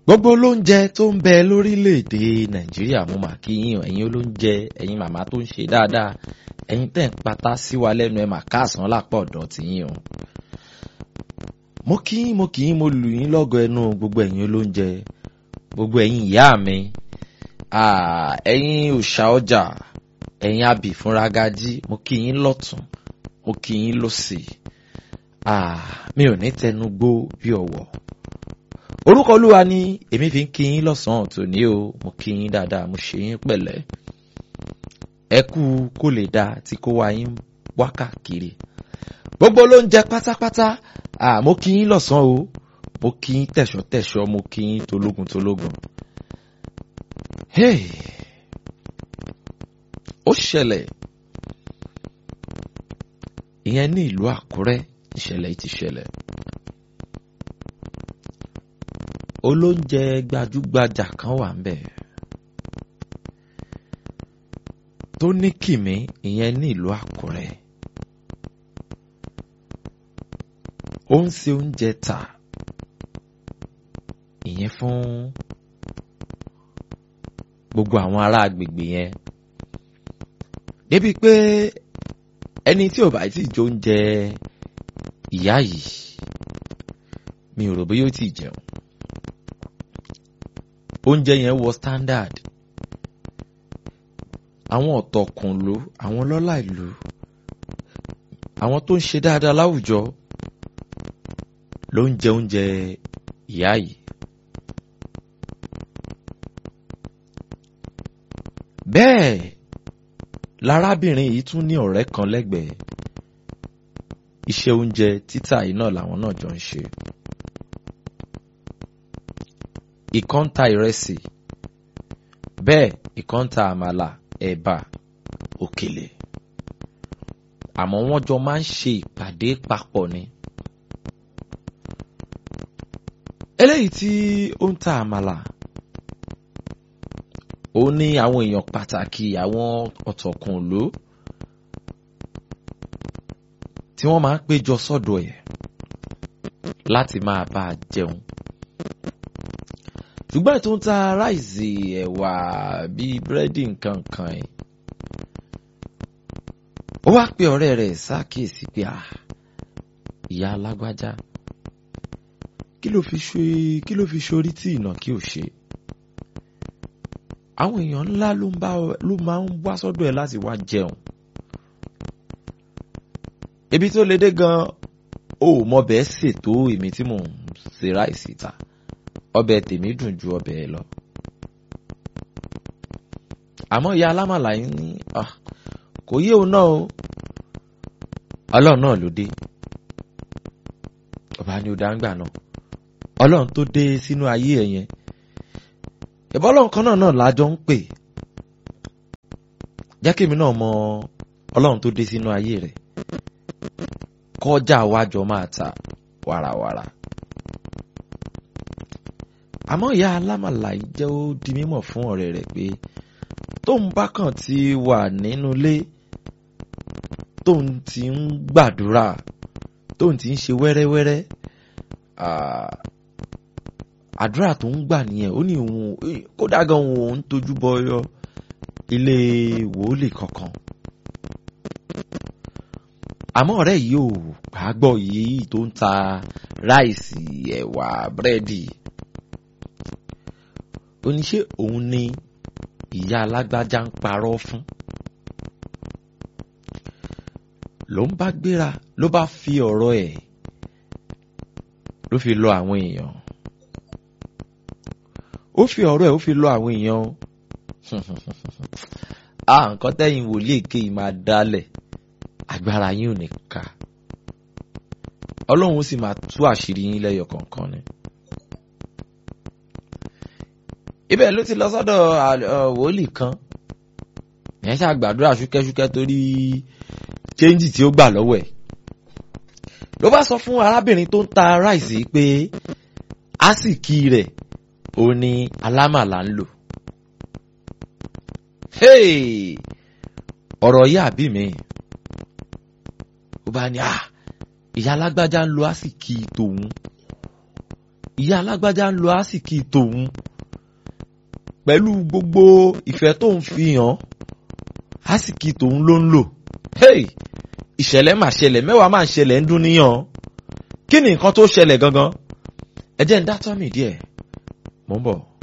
gbogbo olóúnjẹ tó ń bẹ lórílẹ̀‐èdè nàìjíríà mo mà kí yín o ẹ̀yin olóúnjẹ ẹ̀yin màmá tó ń ṣe dáadáa ẹ̀yin tẹ̀ ń patá sí wa lẹ́nu ẹ̀ mà káàsán lápá ọ̀dọ̀ tiyín o. mo kí yín mo kí yín mo lù yín lọ́gọ ẹnu gbogbo ẹ̀yin olóúnjẹ gbogbo ẹ̀yin ìyá mi ẹ̀yin òòṣà ọjà ẹ̀yin abì fúnra gají mo kí yín lọ́tún mo kí yín lọ́sì mi ò ní tẹnu gbó bí ọ̀wọ̀ orúkọ olúwa ni èmi fi ń kí yín lọ́sàn-án tòní o mo kí yín dáadáa mo ṣe yín pẹ̀lẹ́ ẹ kú kó lè dáa tí kó wá yín wá káàkiri gbogbo ló ń jẹ pátápátá mo kí yín lọ́sàn-án o mo kí yín tẹ̀ṣọ́-tẹ̀ṣọ́ mo kí yín tológun tológun hey ó ṣẹlẹ̀ ìyẹn ní ìlú àkúrẹ́ ìṣẹ̀lẹ̀ yìí ti ṣẹlẹ̀ olóúnjẹ gbajúgbajà kan wà ń bẹ̀ tó ní kìmí ìyẹn ní ìlú àkúrẹ́ ó ń ṣe oúnjẹ tà ìyẹn fún gbogbo àwọn ará agbègbè yẹn débi pé ẹni tí ò bá tí ì jẹ oúnjẹ ìyá yìí mi ò rò bóyá ó ti jẹun oúnjẹ yẹn wọ standard àwọn ọ̀tọ̀kùnlú àwọn lọ́lá ìlú àwọn tó ń ṣe dáadáa láwùjọ ló ń jẹ oúnjẹ ìyá yìí bẹ́ẹ̀ lárábìnrin yìí tún ní ọ̀rẹ́ kan lẹ́gbẹ̀ẹ́ iṣẹ́ oúnjẹ títà yìí náà làwọn náà jọ ń ṣe ìkan ń ta ìrẹsì bẹ́ẹ̀ ìkan ń ta àmàlà ẹ̀bà òkèlè àmọ́ wọ́n jọ máa ń ṣe ìpàdé papọ̀ ni. eléyìí tí ó ń ta àmàlà ó ní àwọn èèyàn pàtàkì àwọn ọ̀tọ̀kùnlú tí wọ́n máa ń péjọ sọ́dọ̀ ẹ̀ láti máa bá a jẹun ṣùgbọ́n tó ń ta ráìsì ẹ̀wà bíi búrẹ́dì nǹkan kan ẹ̀ ó wá pe ọ̀rẹ́ rẹ̀ ṣàkíyèsí pé à ìyá alágbájá kí ló fi ṣe kí ló fi ṣorí tí ìnà kí ò ṣe àwọn èèyàn ńlá ló máa ń wá sọ́dọ̀ ẹ̀ láti wá jẹun ibi tó le dé gan o ò mọ bẹ́ẹ̀ ṣètò èmi tí mò ń ṣe ráìsì ta ọbẹ̀ tèmi dùn ju ọbẹ̀ ẹ lọ. àmọ́ ìyá alámàlà yín ní kò yé òun náà o ọlọ́run náà ló dé ọba ni ó dá ń gbà náà ọlọ́run tó dé sínú ayé ẹ̀ yẹn ìbọn ọlọ́run kan náà náà lájọ ń pè jẹ́ kí èmi náà mọ ọlọ́run tó dé sínú ayé rẹ̀ kọjá wájọ máa ta wàràwàrà àmọ́ ìyá alámàlà yìí jẹ́ ó di mímọ̀ fún ọ̀rẹ́ rẹ̀ pé tóun bá kàn ti wà nínú ilé tóun ti ń gbàdúrà tóun ti ń ṣe wẹ́rẹ́wẹ́rẹ́ àdúrà tó ń gbà nìyẹn ó ní òun kódà gan òun ń tójú bọyọ ilé wòólì kankan àmọ́ ọ̀rẹ́ yìí ò gbàgbọ́ yìí tó ń ta ráìsì ẹ̀wà búrẹ́dì oníṣẹ́ òun ni ìyá alágbájá ń parọ́ fún ló ń bá gbéra ló bá fi ọ̀rọ̀ ẹ̀ ló fi lọ àwọn èèyàn ó fi ọ̀rọ̀ ẹ̀ ó fi lọ àwọn èèyàn a nǹkan tẹ́yìn wòlíì èké yìí máa dálẹ̀ agbára yín ò ní ká ọlọ́run sì máa tú àṣírí yín lẹ́yọ kọ̀ọ̀kan ni. ibẹ̀ ló ti lọ sọ́dọ̀ wòlíì kan ìyẹn ṣáà gbàdúrà ṣúkẹ́ṣúkẹ́ torí chẹ́ńjì tí ó gbà lọ́wọ́ ẹ̀ ló bá sọ fún arábìnrin tó ń ta ráìsì pé àsìkí rẹ̀ ó ní alámàlà ń lò ọ̀rọ̀ yìí àbí mi ó bá ní ìyá alágbájá ń lo àsìkí tòun ìyá alágbájá ń lo àsìkí tòun pẹ̀lú gbogbo ìfẹ́ tóun fi hàn àsìkí tòun ló ń lò hey ìṣẹ̀lẹ̀ mà ṣẹlẹ̀ mẹ́wàá mà ṣẹlẹ̀ ń dún níyàn kí ni nǹkan tó ṣẹlẹ̀ gangan ẹ jẹ́ ń dá tọ́mì díẹ̀ mò ń bọ̀.